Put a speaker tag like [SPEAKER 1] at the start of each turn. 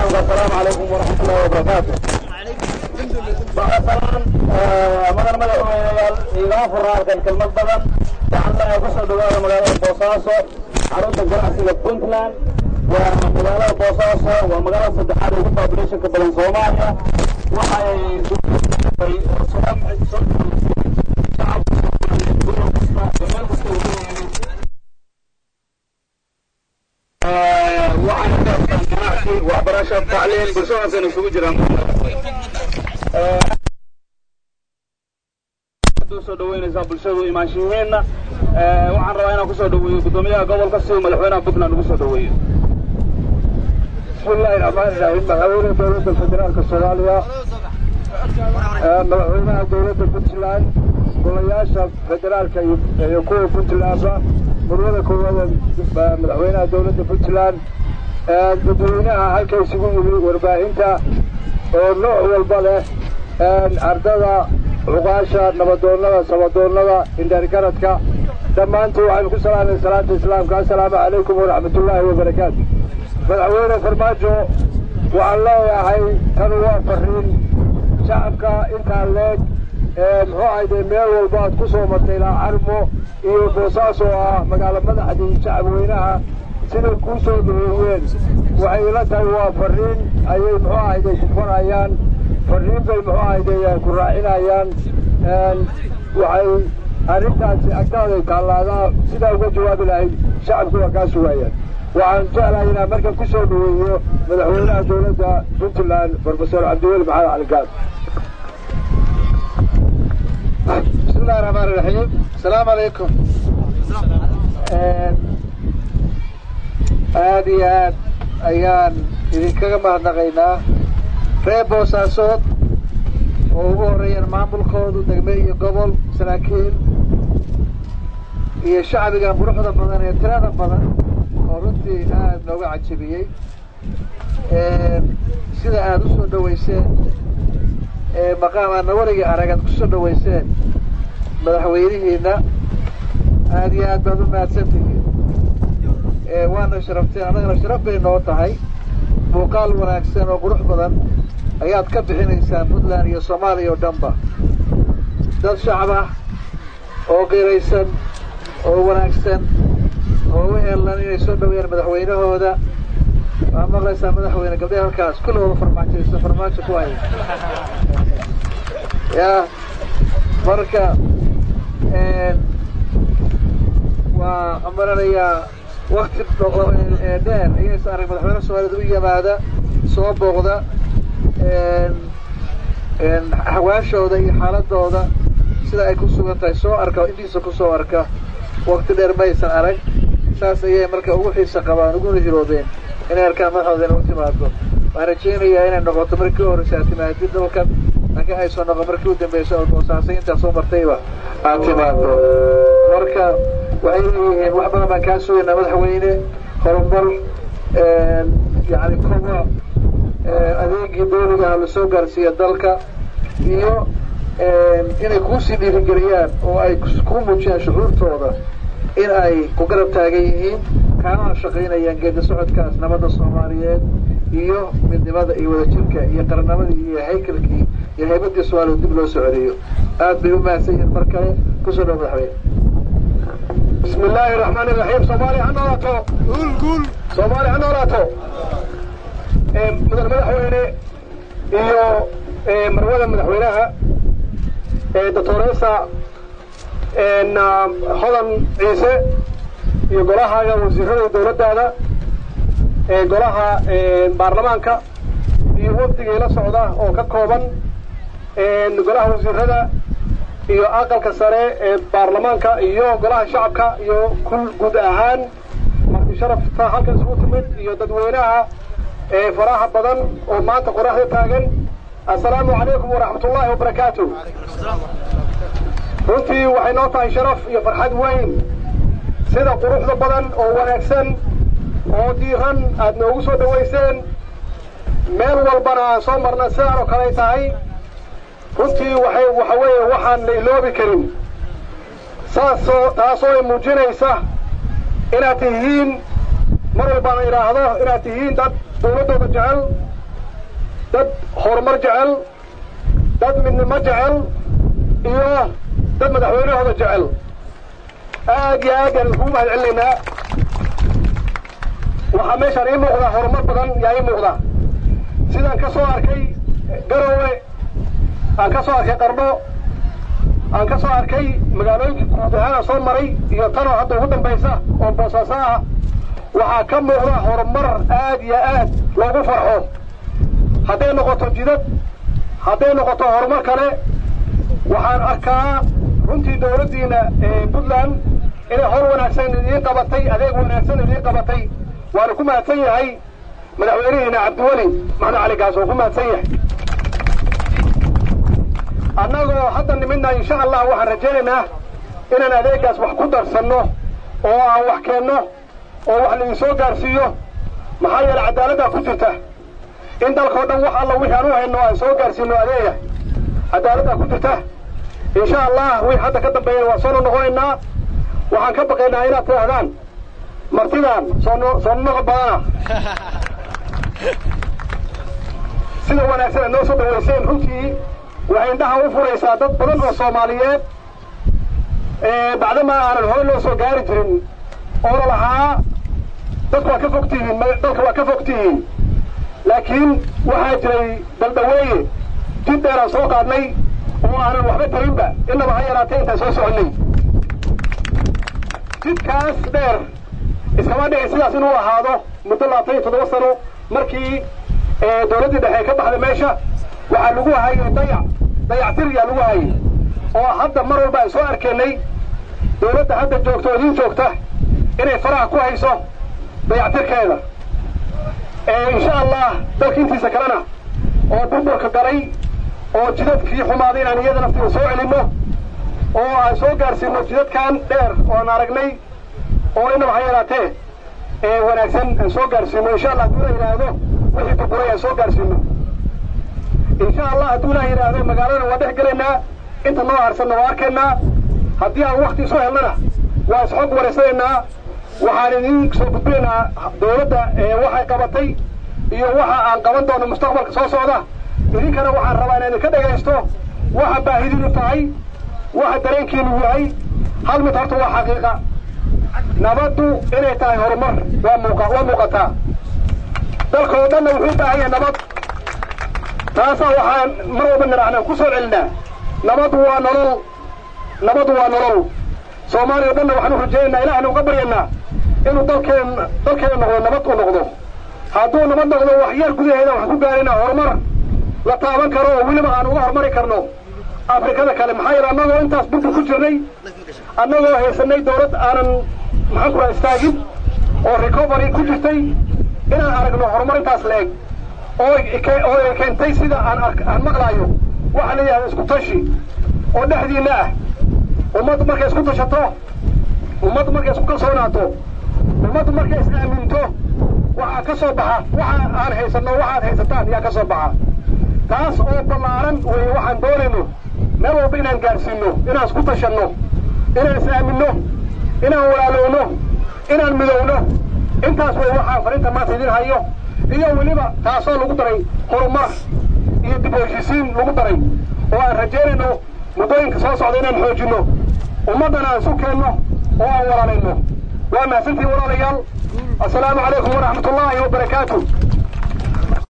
[SPEAKER 1] islaamka assalaamu calaykum waraxmat ullahi wabarakaatu bacdasalaan madan madaxweyneyaal igama furna halkan kelmad badan waxaan leeyahay kusoo dhawaada magaalada boosaaso xarunta ganacsiga puntland waa magaalada boosaaso waa magaalada saddexaad ugu populationka badan soomaaliya waxay waxbarasho tacliin bulshadaasayna isugu jiraan soo dhaweynaysaa bulshadu imaanshihiinna waxaan rabaa inaan kusoo dhaweeyo guddoomiyaha gobolka si uu madaxweynaha puntland ugu soo dhaweeyo
[SPEAKER 2] بسم الله الرحمن الرحيم مدحوينه دولة الفدرالك الصومالية مدحوينها دولة puntland golayaasha federaalka iyo kuwa puntlandba murwada koowaad madaxweynaha dowladda puntland dadweynaha halka isugu yimi warbaahinta oo nooc walba leh ardada cuqaasha nabadoonnada sabadoonnada indhaargaradka dhammaantood waxaynu ku salaamay salaata islaamka assalaamu calaykum waraxmatullaahi wabarakaatu madaxweyne farmaajo waxaan leeyahay tan waa fariin shacabka intaa leeg muxuu ahayde meel walba aad ku soo martay ilaa carmo iyo boosaas oo ah magaalo madaxdii shacabweynaha siday kuu soo dhaweeyeen waxay ila tahay waa fariin ayay muxuu ahayde ku farayaan fariin bay muxuu ahayde ku raacinayaan waxay arrintaasi agtaaday taallaadaa sidaa uga jawaabi lahayd shacabku waa kaa sugaayaan waxaan jeclahay inaan markan ku soo dhaweeyo madaxweynaha dowladda puntland profesor cabdiweli maxamed cali gaas
[SPEAKER 3] بسم الله الرحمن الرحيم السلام عليكم aad iyo aad ayaan idinkaga mahadnaqaynaa reer boosaasood oo ugu horreeyaan maamulkoodu degme iyo gobol saraakiil iyo shacbiga quruxda badan ee tirada badan oo runtii aad nooga cajabiyey sida aada u soo dhaweyseen maqaam aadna warigii arag aad kusoo dhaweyseen madaxweynihiina aad iyo aad baad u mahadsantihiin waana sharafteen annagana sharaf bay noo tahay muuqaal wanaagsan oo qurux badan ayaad ka bixinaysaan puntland iyo soomaaliya oo dhanba dad shacab ah oo qiraysan oo wanaagsan oo u heelan inay soo dhaweeyaan madaxweynahooda waa maqlaysaa madaxweyne gabdhaha halkaas kulligooda farmaajaysa farmaajo ku hay ya marka waa amaranayaa wakti dheer ayaysa arag madaxweyne soomaaliyed u yimaada soo booqda hawaashooda iyo xaaladooda sida ay ku sugan tahay soo arka indhiisa kusoo arka wakti dheer maysan arag saas ayay marka ugu xiisa qabaan uguna hiroobeen inay arkaan madaxooda ina u timaado waxaan rajaynayaa inay noqoto markii u horreysa aad timaadid dalkan laakiin ay soo noqon markii u dambeysa oo boosaasay intaa soo martayba aad timaado marka waxay leeyihiin wax badan baan kaa sugaynaa madaxweyne horumar yani kobo adeegii dawligaha lasoo gaarsiiya dalka iyo inay kuusii dhiirigeliyaan oo ay kuu muujiyaan shucuurtooda in ay ku garab taagan yihiin kaana shaqaynayaan geedi socodkaas nabadda soomaaliyeed iyo midnimada iyo wadajirka iyo qaranamadii iyo haykalkii iyo haybadii soomaaliya dib loo soo celiyo aad bay u mahadsan yihiin mar kale kusoo dhaw madaxweyne
[SPEAKER 2] بسم الله الرحمن الرحيم صومالي هنولاتو قول قول صومالي هنولاتو مدن مدحوينه iyo marwada madaxweynaha doctoresa hodan ciise iyo golahaaga wasiirada dowladdaada golaha baarlamaanka iyo wafdigii la socda oo ka kooban golaha wasiirada iyo aqalka sare ee baarlamaanka iyo golaha shacabka iyo kul guud ahaan marti sharafta halkan isugu timid iyo dadweynaha ee faraha badan oo maanta qoraxda taagan assalaamu calaykum waraxmat ullaahi wabarakaatu runtii waxay noo tahay sharaf iyo farxad weyn sida quruxda badan oo wanaagsan oo diiran aad noogu soo dhawayseen meel walbana aan soo marna sidaan oo kaley tahay runtii waxay waxa weeye waxaan la iloobi karin saasoo taasoo ay muujinaysa inaad tihiin mar walbaan idhaahdo inaad tihiin dad dawladdooda jecel dad horumar jecel dad midnimo jecel iyo dad madaxweynahooda jecel aad iyo aad yaan iskugu mahad celinaynaa waxaa meeshaan ii muuqdaa horumar badan yaa ii muuqda sidaan ka soo arkay garowe aan ka soo arkay qardho aan ka soo arkay magaalooyinkii guud ahaan aan soo maray iyo tanoo hadda ugu dambaysa oo boosaaso ah waxaa ka muuqda horumar aad iyo aad loogu farxo hadday noqoto jidad hadday noqoto horumar kale waxaan arkaa runtii dawladdiina puntland inay hor wanaagsan idiin qabatay adeeg wanaagsan idiin qabatay waana ku mahadsan yahay madaxweynihiina cabdiweli maxmed cali gaas oo ku mahadsan yahay annagoo hadda nimidna insha allah waxaan rajaynaynaa inaan adeegaas wax ku darsanno oo aan wax keenno oo wax laidin soo gaarsiiyo maxaa yeele cadaaladdaa ku jirta in dalkao dhan wax alla wixii aan u hayno aan soo gaarsiino adeega cadaaladdaa ku jirta insha allah wixii hadda ka dambeeyana waan soo noqonaynaa waxaan ka baqaynaa inaad tidhaahdaan martidan soo soo noqo badana sida wanaagsan aad noo soo dhawayseen runtii waxay indhaha u furaysaa dad badan oo soomaaliyeed bacdama aanan hore loo soo gaari jirin oo la lahaa dadku waa ka fog tihiin dalka waa ka fog tihiin laakiin waxaa jiray daldhaweeye jid dheeraan soo qaadnay oo aanan waxba tarinba innaba ha yaraatee intaan soo soconnay jidkaas dheer iskama dhici sidaas inuu ahaado muddo labaatan iyo toddoba sano markii dawladdii dhexe ka baxday meesha waxaa lagu hayay dayac dayactir yaa lagu hayay oo hadda mar walba aan soo arkaynay dawladda hadda joogta oo idiin joogta inay faraha ku hayso dayactirkeeda insha allah dalka intiisa kalena oo burburka galay oo jidadkii xumaaday inaan iyada naftiga soo celinno oo aan soo gaarsiino jidadkan dheer oo aan aragnay oo inaba ha yaraatee ee wanaagsan aan soo gaarsiino insha allah hadduu la yidhaahdo wixii burburay aan soo gaarsiino insha allah hadduu la yidhaahdo magaaladana waa dhex gelaynaa inta noo harsanna waa arkaynaa haddii aan wakti isu helnana waa isxog wareysanaynaa waxaan idin soo gudbinaynaa dawladda waxay qabatay iyo waxa aan qaban doono mustaqbalka soo socda idinkana waxaan rabaa inaan idinka dhegaysto waxa baahidiinu tahay waxa dareenkiinu yahay hal mid horta waa xaqiiqa nabaddu inay tahay horumar waa muuqa waa muuqataa dalka oo dhanna wuxuu u baahan yahay nabad taasaa waxaan mar walba nidhaahnaan ku soo celinaa nabaddu waa nolol nabaddu waa nolol soomaaliya o dhanna waxaan u rajaynaynaa ilahna uga baryanaa inuu dalkeen dalkeena noqdo nabad u noqdo hadduu nabad noqdo wax yar gudaheeda waxaan ku gaaraynaa horumar la taaban karo oo weliba aan uga horumari karno afrikada kale maxaa yeele annagoo intaas burbur ku jirnay annagoo haysanay dawlad aanan maxaan ku raha istaagin oo recovery ku jirtay inaan aragno horumar intaas la-eg oo oo ay keentay sida aan aan maqlaayo waxa la yidhahda isku tashi oo dhexdiinna ah ummaddu markay isku tashato ummaddu markay isku kalsoonaato ummaddu markay is aaminto waxaa ka soo baxa waxa aan haysanno waxaad haysataan yaa ka soo baxa taas oo ballaaran weeye waxaan doonayno meel walba inaan gaarsiinno inaan isku tashanno inaan is aaminno inaan walaalowno inaan midowno intaas way waxaan fariinta maanta idin hayo iyo weliba taasoo lagu daray horumar iyo dib u heshiisiin lagu daray oo aan rajaynayno muddooyinka soo socda inaan xoojinno ummaddana aan isu keenno oo aan walaalayno waa mahadsantihin walaalayaal assalaamu calaykum waraxmat ullaahi wabarakaatu